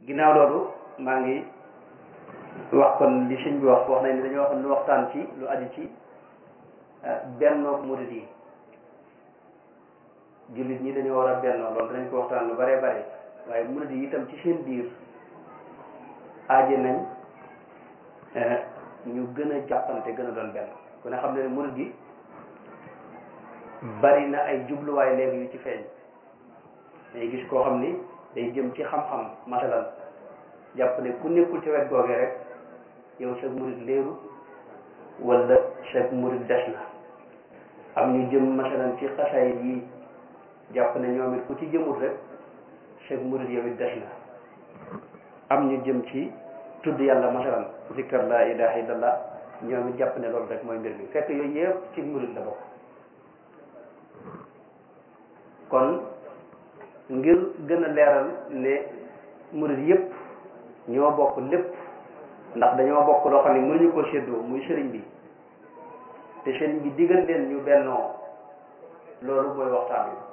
ginnaaw loolu maa ngi wax kon li sëñ bi wax wax nañ ne dañoo wax lu waxtaan ci lu aju ci bennoog murid yi jullit ñi dañoo war a bennoo loolu danañ ko waxtaan lu bare bare waaye murid yi itam ci seen biir aaje nañ ñu gën a jàppante gën a doon benn ku ne xam ne ne murid gi bari na ay jubluwaay léegi yu ci feeñ day gis koo xam ni day jëm ci xam-xam masalan jàpp ne ku nekkul ci wet googee rek yow sa murid léeru wala sa murid des na am ñu jëm masalan ci xasaay yi jàpp ne ñoom it ku ci jëmul rek sa murid yow it des na am ñu jëm ci tudd yàlla masalan zikkar la ilaha illallah ñoom it jàpp ne loolu rek mooy mbir mi fekk yooyu yëpp ci murid la bokk kon ngir gën a leeral ne murid yëpp ñoo bokk lépp ndax dañoo bokk loo xam ne mënuñu ko séddoo muy sëriñ bi te sëriñ bi digal leen ñu bennoo loolu mooy waxtaan wi